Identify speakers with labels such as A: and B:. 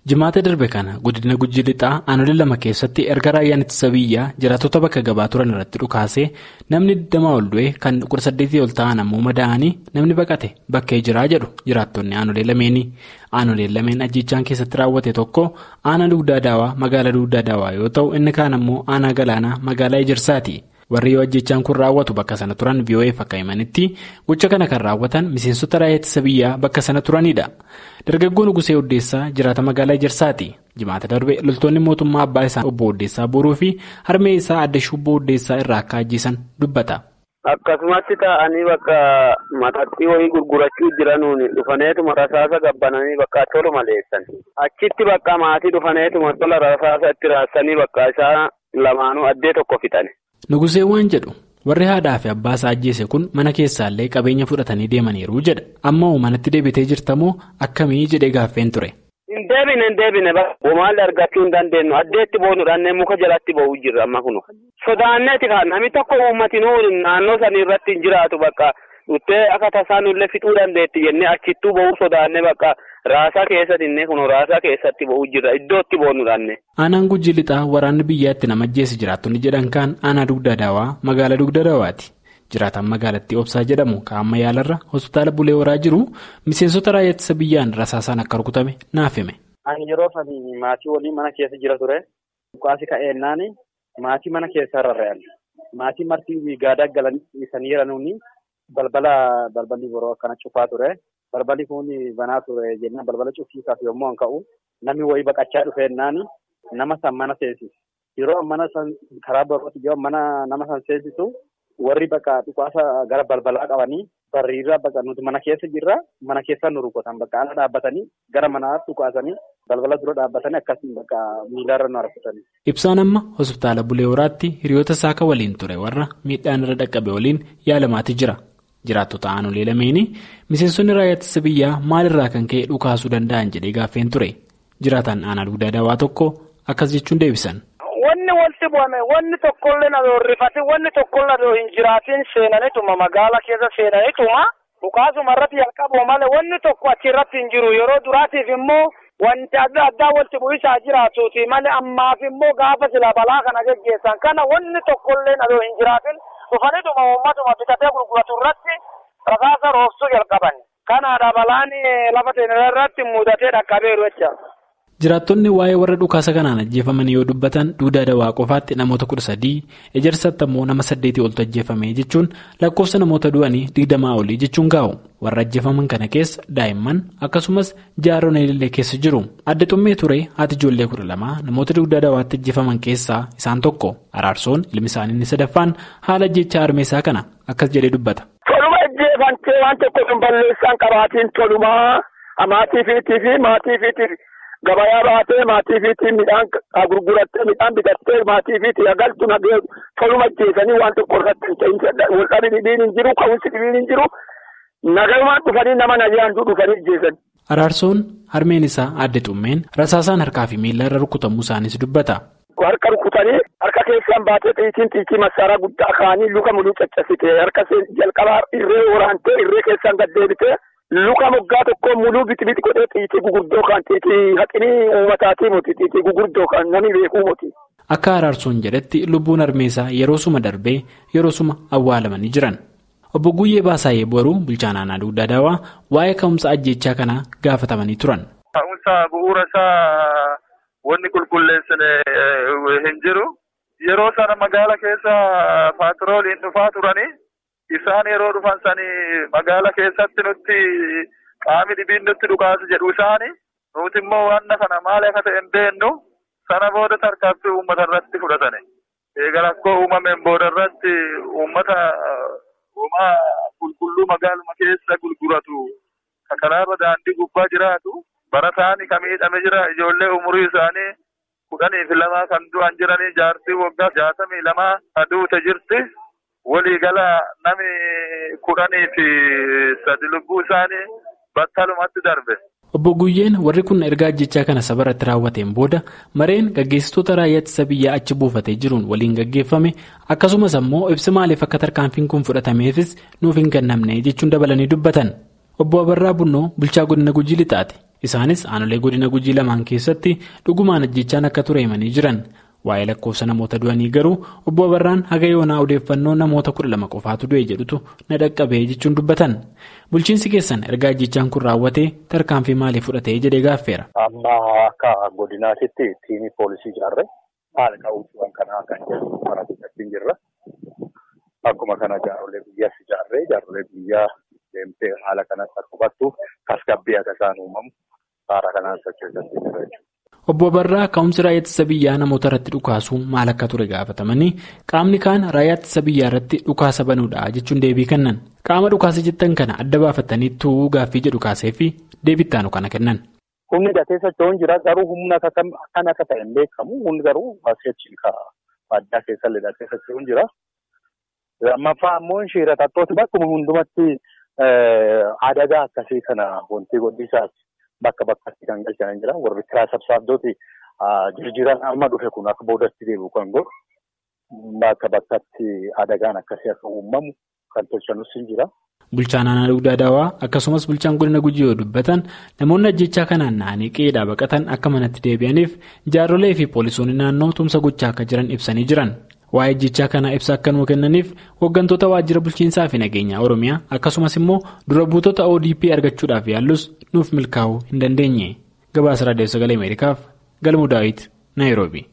A: Jimaata darbe kana godina Gujii Lixaa aanolee lama keessatti erga raayyaan ittisa biyyaa jiraattota bakka gabaa turan irratti dhukaasee namni 20 ol du'e kan 18 ol ta'an ammoo madaa'anii namni baqate bakkee jiraa jedhu jiraattonni aanolee lameeni. Aanoleen lameen ajjechaan keessatti raawwate tokko aanaa dugdaa daawaa magaalaa dugdaa daawaa yoo ta'u inni kaan ammoo aanaa galaanaa magaalaa Ejersaati. warri yoo ajjechaan kun raawwatu bakka sana turan VOA'f akka himanitti gocha kana kan raawwatan miseensota raayyaa ittisa biyyaa bakka sana turanidha. Dargaggoon Nugusee Oddeessaa jiraata magaalaa Ejersaati. Jimaata darbe loltoonni mootummaa abbaa isaa obbo Oddeessaa boruu fi harmee isaa adda shubboo Oddeessaa irraa akka ajjeesan dubbata.
B: Akkasumatti taa'anii bakka mataxxii wayii gurgurachuu jiranuun dhufaneetuma rasaasa gabbananii bakka tola maleessan. Achitti bakka maatii dhufaneetuma tola rasaasa itti raassanii bakka isaa lamaanuu addee tokko fixan.
A: Nugusee waan jedhu warri haadhaa fi abbaa isaa ajjeese kun mana keessaallee qabeenya fudhatanii deemaniiru jedha. Amma manatti deebitee jirtamoo akkamii jedhee gaaffeen ture.
B: Hin deebine hin deebine maalli argachuu hin dandeenyu addeetti boonuudhaan muka jalatti ba'uu jirra amma kunu. Sodaanneeti kan namni tokko uummatinuu naannoo sanii irratti hin jiraatu bakka dhuftee akka tasaan illee fixuu dandeetti jennee achittuu ba'uu sodaannee bakka raasaa keessatti inni kun raasaa keessatti ba'uu jirra iddootti boonuudhaan.
A: Aanaan Gujii Lixaa waraanni biyyaatti nama ajjeese jiraattonni jedhan kaan aanaa dugda daawaa magaalaa dugda daawaati. Jiraataan magaalattii Obsaa jedhamu kaa'amma yaalarra hospitaala Bulee Horaa jiru miseensota raayyaa ittisa biyyaan rasaasaan akka rukutame naaf hime.
C: Ani yeroo sanii maatii waliin mana keessa jira ture. Dhukaasi ka'eennaan maatii mana keessa rarra'an. Maatii marti gaadaa galanii sanii balbala balballi boroo akkana cufaa ture. Balballi kun banaa ture jennaan balbala cufiisaaf yommuu an ka'u namni wayii baqachaa dhufeennaan nama san mana seensisa. Yeroo mana san karaa barootti yoo mana nama san seensisu warri bakka dhukaasa gara balbalaa qabanii barriirraa bakka nuti mana keessa jirra mana keessa nu rukutan bakka ala dhaabbatanii gara manaatti dhukaasanii balbala dura dhaabbatanii akkasiin bakka miilarra nu harkisanii.
A: Ibsaan amma hospitaala Bulee Horaatti hiriyoota saaka waliin ture warra miidhaan irra dhaqqabe waliin yaalamaati jira. Jiraattota aanolee lameenii miseensonni raayyaa ittisa biyyaa maalirraa kan ka'e dhukaasuu danda'an jedhee gaaffeen ture. Jiraataan aanaa dugdaa daawaa tokko akkas jechuun deebisan.
D: Wanni walitti bu'ame wanni tokkollee na horrifate wanni tokkollee na hin jiraatin seenanituma magaala keessa seenanituma dhukaasuma irratti jalqabu malee wanni tokko achirratti hin jiru yeroo duraatiif immoo wanti adda addaa walitti bu'isaa jiraatuuti malee ammaaf immoo gaafa sila balaa kana geggeessan kana wanni tokkollee na hin jiraatin dhufanituma uummatuma bitatee gurguratu irratti rasaasa roobsuu jalqaban kanaadha balaan lafa seenaa irratti mudatee dhaqqabeeru jecha.
A: Jiraattonni waa'ee warra dhukaasa kanaan ajjeefaman yoo dubbatan duudaa dawaa qofaatti namoota kudha sadii ejersatti ammoo nama saddeetii oltu ajjeefame jechuun lakkoofsa namoota du'anii digdamaa olii jechuun gaa'u warra ajjeefaman kana keessa daa'imman akkasumas jaaroon illee keessa jiru adda xummee ture haati ijoollee kudha lamaa namoota duudaa dawaatti ajjeefaman keessaa isaan tokko araarsoon ilmi isaanii inni sadaffaan haala ajjechaa armeessaa kana akkas jedhee dubbata.
D: Toluma ajjeefamtee waan tokko sun balleessaan qabaatiin tolumaa maatii fi maatii Gabayaa baatee maatii fiitiin midhaan gurgurattee midhaan bitattee maatii fiitii agaltu nagee toluma ajjeesanii waan tokko irratti hin ta'in waldhabi dhibiin hin jiru ka'umsi dhibiin hin jiru nagayumaan dhufanii nama nagayaantuu dhufanii ajjeesan.
A: Araarsoon harmeen isaa adde xummeen rasaasaan harkaa fi miila irra rukutamuu isaaniis dubbata.
D: Harka rukutanii harka keessaan baatee xiitiin xiitii massaaraa guddaa kaanii luka muluu caccabsite harka jalqabaa irree waraantee irree keessaan gad deebitee. Luka moggaa tokko muluu biti biti godhee xiitii gurguddoo kan xiitii haqinii uummataatii moti xiitii gurguddoo kan namni beekuu moti.
A: Akka araarsoon jedhetti lubbuun harmeessaa yeroo suma darbee yeroo suma awwaalamanii jiran. Obbo Guyyee Baasaayee Boruu bulchaan aanaa dugdaa daawaa waa'ee ka'umsa ajjechaa kanaa gaafatamanii turan.
E: Ka'umsa bu'uura isaa wanni qulqulleessine hin jiru. Yeroo sana magaala keessa paatrooliin dhufaa turanii. Isaan yeroo dhufan sanii magaala keessatti nutti qaami dhibiin nutti dhukaasu jedhu isaani nuti immoo wanna kana maal akka ta'e hin beennu sana booda tarkaanfii uummata irratti fudhatane. Egaa rakkoo uumameen booda irratti uummata uumaa qulqulluu magaaluma keessa gurguratu karaarra daandii gubbaa jiraatu barataan kan miidhame jira ijoollee umurii isaanii kudhanii fi lamaa kan du'an jiranii jaartii waggaa jaatamii lamaa aduute jirti. Waliigala nami kudhanii fi sadi lubbuu isaanii battalumatti darbe.
A: Obbo Guyyeen warri kun ergaa ajjechaa kana saba irratti raawwateen booda mareen gaggeessitoota raayyaa ittisa biyyaa achi buufatee jiruun waliin gaggeeffame akkasumas ammoo ibsi maaliif akka tarkaanfiin kun fudhatameefis nuuf hin kennamne jechuun dabalanii dubbatan. Obbo Abarraa Bunnoo bulchaa godina Gujii Lixaati. Isaanis aanolee godina gujii lamaan keessatti dhugumaan ajjechaan akka ture himanii jiran. Waa'ee lakkoofsa namoota du'anii garuu obbo Abarraan haga yoonaa odeeffannoo namoota kudha lama qofaatu du'e jedhutu na dhaqqabee jechuun dubbatan. Bulchiinsi keessan erga ajjechaan kun raawwatee tarkaanfii maalii fudhatee jedhee gaaffeera.
F: Amma akka godinaatitti tiimii poolisii ijaarree haala qabuuwwan kanaa kan jedhu mana fudhachuun jirra. Akkuma kana jaarolee biyyaas ijaarree jaarolee biyyaa deemtee haala kanatti akka hubattu tasgabbii akka isaan uumamu haala kanaan sochoosatti jira jechuudha.
A: Obbo Abarraa ka'umsi raayyaa ittisa biyyaa namoota irratti dhukaasuu maal akka ture gaafatamanii qaamni kaan raayyaa ittisa biyyaa irratti dhukaasa banuudha jechuun deebii kennan. Qaama dhukaasa jettan kana adda baafatanii tu'uu gaaffii jedhu kaasee fi deebittaanu kana kennan.
F: Humni hidhatee socho'uun jira garuu humna kan akka ta'e hin beekamu humni garuu asii addaa keessa hidhatee socho'uun jira. Lammaffaa ammoo shiiratattooti bakkuma hundumatti adagaa akkasii kana wanti godhisaati. Bakka bakkatti kan galchan jira. Warri kiraa sabsaabdooti jirjiran amma dhufe kun akka boodatti deebi'u kan godhu bakka bakkatti adagaan akkasii akka uumamu kan tolchanus hin jira.
A: Bulchaan aanaa dugdaa daawaa akkasumas bulchaan godina gujii yoo dubbatan namoonni ajjechaa kanaan na'anii qe'eedhaa baqatan akka manatti deebi'aniif jaarrolee fi poolisoonni naannoo tumsa gochaa akka jiran ibsanii jiran. Waa'ee ajjechaa kanaa ibsa akka nuu kennaniif hooggantoota waajjira bulchiinsaa fi nageenyaa Oromiyaa akkasumas immoo dura buutota ODP argachuudhaaf yaallus nuuf milkaa'uu hin dandeenye. Gabaasa Raadiyoo Sagalee Ameerikaaf Galmuu Daawit Naayiroobi.